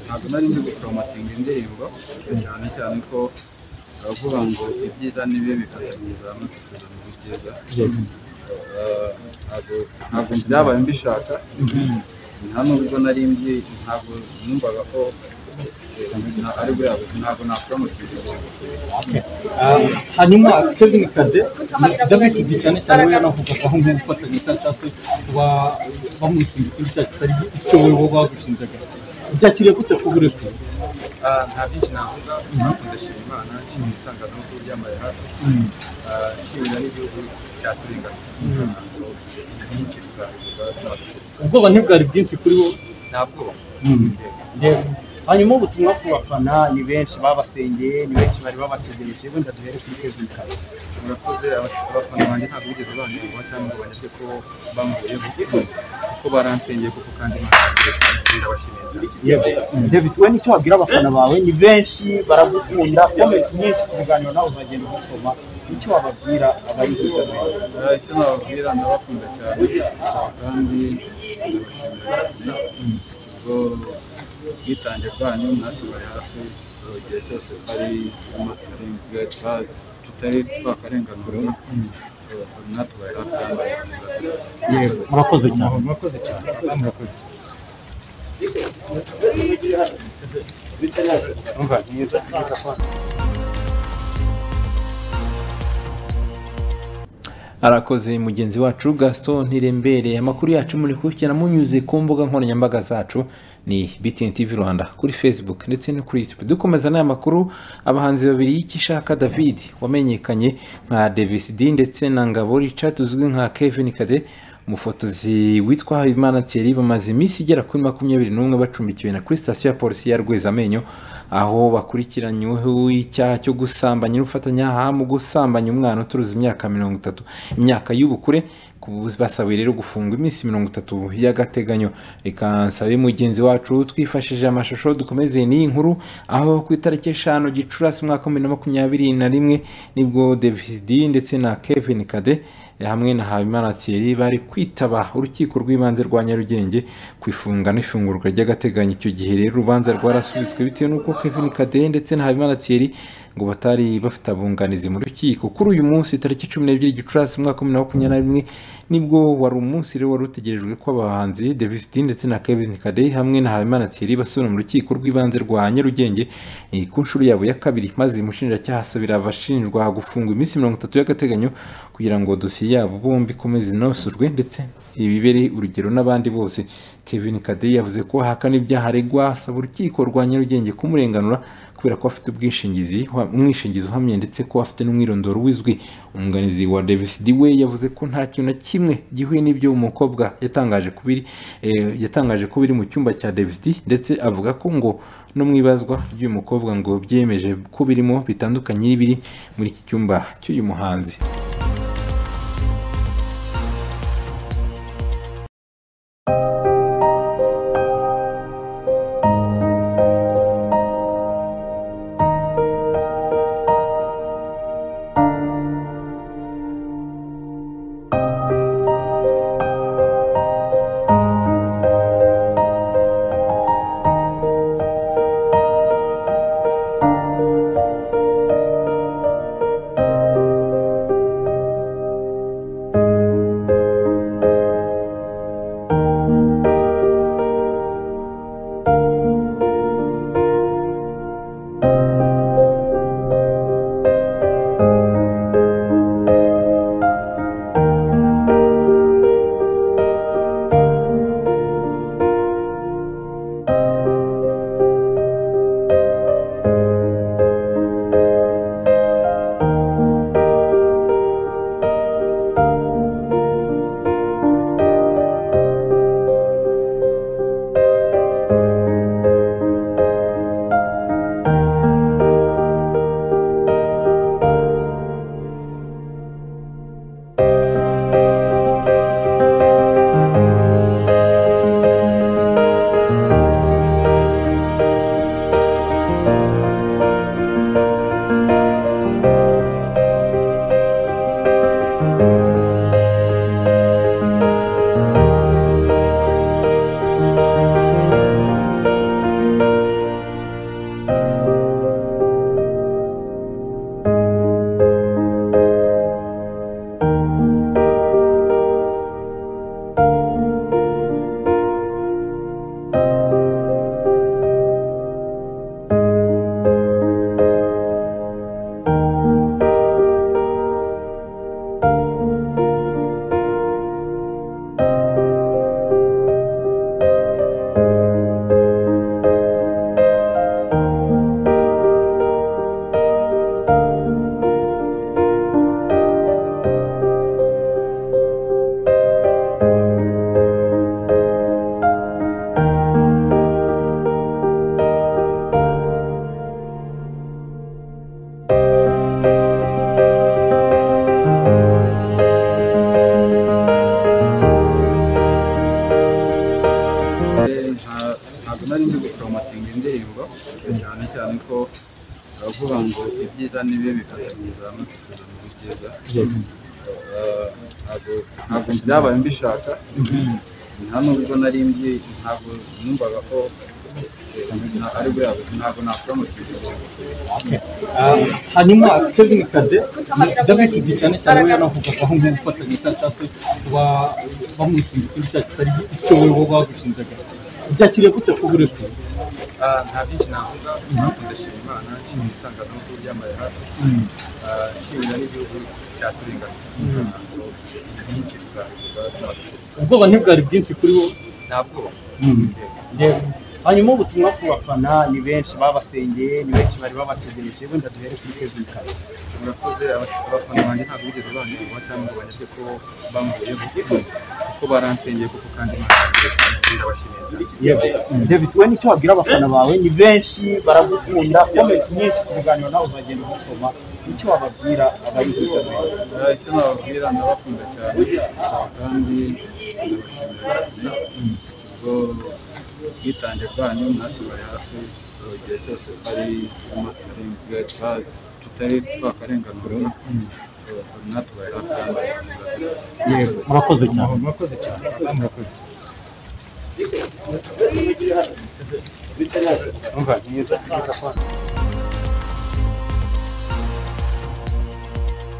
ntabwo nari ndi guporomotinga indirimbo cyane cyane ko baravuga ngo ibyiza n'ibibi bifatanyiriza hamwe kugira ngo ibyiza ntabwo byabaye mbishaka nta nubwo nari mbi ntabwo numvaga ko ari buriya buzima ntabwo naporomotinga hanyuma akadini kade by'abisibye cyane cyane we yanavugaga aho ngubu ufatanya icyaha cyangwa se kuba bamwishinga ikindi cyaha kitari icyo wowe wowe bagushinjaga byakiriye gute ku burezi nta byinshi navuga mpamvu ndashima imana nshimira itangazamakuru ryambaye hafi nshimira n'igihugu cyaturinganiye byinshi tuzabivuga ubwoba ntibwari bwinshi kuri wowe nta bwoba hanyuma ubutumwa ku bafana ni benshi babasengeye ni benshi bari babategereje wenda duhere kuri kezi kare murakoze abafana banjye ntabwo bigeze banyoba cyangwa ngo banyuzwe ko bamvuyeho kuko baransengeye kuko kandi imana irabashimiye cyane davis we nicyo wabwira abafana bawe ni benshi baragukunda komenti nyinshi ku biganiro nawe uzagenda ubusoma nicyo wababwira abari hirya Ah, icyo nababwira ndabakunda cyane kandi ndabashimira cyane ubwo ubwitange bwanyu natwe bari hafi buri gihe cyose twari twa- tutari twakarenganurwa Eh, natwe bari hafi kandi barakomeza. murakoze cyane murakoze cyane murakoze umva neza arakoze mugenzi wacu gaston ntirembereye amakuru yacu muri kubikurikirana munyuze ku mbuga nkoranyambaga zacu ni btn tv rwanda kuri facebook ndetse no kuri youtube dukomeza n'aya makuru abahanzi babiri y'ikishaka david wamenyekanye nka davis d ndetse na ngabo richard uzwi nka kevin kade umufotozi witwa habimana thierry bamaze iminsi igera kuri makumyabiri n'umwe bacumbikiwe na kuri sitasiyo ya polisi ya rwezamenyo aho bakurikiranyweho icyaha cyo gusambanya n'ubufatanyacyaha mu gusambanya umwana uturuza imyaka mirongo itatu imyaka y'ubukure ku buzi basabiye rero gufungwa iminsi mirongo itatu y'agateganyo reka nsabe mugenzi wacu twifashishije amashusho dukomeze n'iyi nkuru aho ku itariki eshanu gicurasi umwaka wa bibiri na makumyabiri na rimwe nibwo david ndetse na kevin kade hamwe na habimana thierry bari kwitaba urukiko rw'ibanze rwa nyarugenge ku ifunga n'ifungurwa ry'agateganyo icyo gihe rero urubanza rwarasubitswe bitewe n'uko kevin kadehe ndetse na habimana thierry ngo batari bafite abunganizi mu rukiko kuri uyu munsi tariki cumi n'ebyiri gicurasi umwaka wa bibiri na makumyabiri na rimwe nibwo wari umunsi rero wari utegerejwe ko abahanzi davis d ndetse na kevin kadehe hamwe na habimana thierry basubira mu rukiko rw'ibanze rwa nyarugenge eh, ku nshuro yabo ya kabiri maze umushinjacyaha asabira abashinjwa gufungwa iminsi mirongo itatu y'agateganyo kugira ngo dosiye yabo bombi ikomeze inosorwe ndetse ibibere urugero n'abandi bose kevin kadehe yavuze ko ahakana ibyaha aregwa asaba urukiko rwa nyarugenge kumurenganura kubera ko afite ubwishingizi wa- umwishingizi uhamye ndetse ko afite n'umwirondoro wizwi umwunganizi wa davis d we yavuze ko nta kintu na kimwe gihuye n'ibyo umukobwa yatangaje ko biri eh, yatangaje ko biri mu cyumba cya davis d ndetse avuga ko ngo no mu ibazwa ry'uyu mukobwa ngo byemeje ko birimo bitandukanye n'ibiri muri iki cyumba cy'uyu muhanzi nta- ntabwo nari ndi guporomotinga indirimbo cyane cyane ko baravuga ngo ibyiza n'ibibi bifatanyiriza hamwe kugira ngo ibyiza Eh, ntabwo- ntabwo byabaye mbishaka nta nubwo nari mbi ntabwo numvaga ko eh, na- ari buriya buzima, ntabwo naporomotinga indirimbo hanyuma kevin kade david cyane cyane we yanavugaho nk'ubufatanye cyangwa cyangwa se kuba bamushinja ikintu cyacu kitari icyo wowe wowe wagushinjaga byakiriye gute ko buretse Ah, nta byinshi navuga impamvu ndashima imana nshimira itangazamakuru ryambaye hafi Ah, nshimira n'igihugu cyaturinganiye ntabwo byinshi tuzabigeza ubwoba ntibwari bwinshi kuri wowe nta bwoba Yewe. hanyuma ubutumwa ku bafana ni benshi babasengeye ni benshi bari babategereje wenda duhere kuri kevin kare murakoze aba- abafana banjye ntabwo bigeze banyoba cyangwa ngo banyate ko bamvuyeho kuko baransengeye kuko kandi imana abashimira davis we nicyo wabwira abafana bawe ni benshi baragukunda komenti nyinshi ku biganiro nawe uzagenda ubisoma nicyo wababwira abari hitabiriye icyo nababwira ndabakunda cyane kandi ndabashimira cyane ubwo ubwitange bwanyu mwatubari hafi buri gihe cyose twari tutari twakarenganura mwatubaye hafi kandi yego murakoze cyane murakoze cyane murakoze Umva, mwiza.